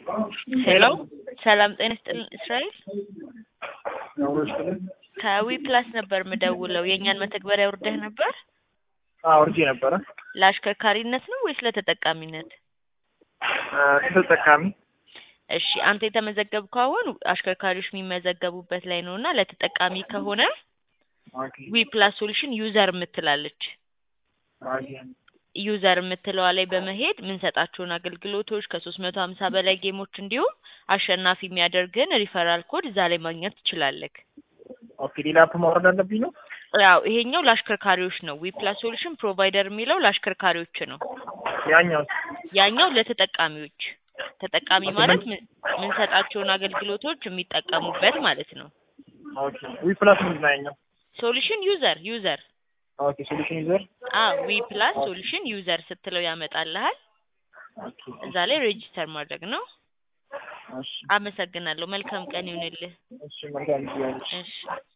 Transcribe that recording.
ሄሎ ሰላም ጤና ይስጥልን እስራኤል ከዊ ፕላስ ነበር ምደውለው የእኛን መተግበሪያ ውርደህ ነበር አውርጄ ነበረ ለአሽከርካሪነት ነው ወይስ ለተጠቃሚነት ተጠቃሚ እሺ አንተ የተመዘገብከው አሁን አሽከርካሪዎች የሚመዘገቡበት ላይ ነው እና ለተጠቃሚ ከሆነ ዊ ፕላስ ሶሉሽን ዩዘር የምትላለች ዩዘር የምትለዋ ላይ በመሄድ የምንሰጣቸውን አገልግሎቶች ከሶስት መቶ ሀምሳ በላይ ጌሞች እንዲሁም አሸናፊ የሚያደርግን ሪፈራል ኮድ እዛ ላይ ማግኘት ትችላለህ። ኦኬ ሌላ አፕ ማውረድ አለብኝ ነው ያው ይሄኛው ለአሽከርካሪዎች ነው። ዊ ፕላስ ሶሉሽን ፕሮቫይደር የሚለው ለአሽከርካሪዎች ነው። ያኛው ያኛው ለተጠቃሚዎች ተጠቃሚ ማለት ምን- የምንሰጣቸውን አገልግሎቶች የሚጠቀሙበት ማለት ነው። ኦኬ ዊ ፕላስ ምንድን ነው ያኛው ሶሉሽን ዩዘር ዩዘር ኦኬ ሶሉሽን ዩዘር አ ዊ ፕላስ ሶሉሽን ዩዘር ስትለው ያመጣልሃል። ኦኬ እዛ ላይ ሬጂስተር ማድረግ ነው። እሺ አመሰግናለሁ። መልካም ቀን ይሁንልህ። እሺ መልካም ጊዜ እሺ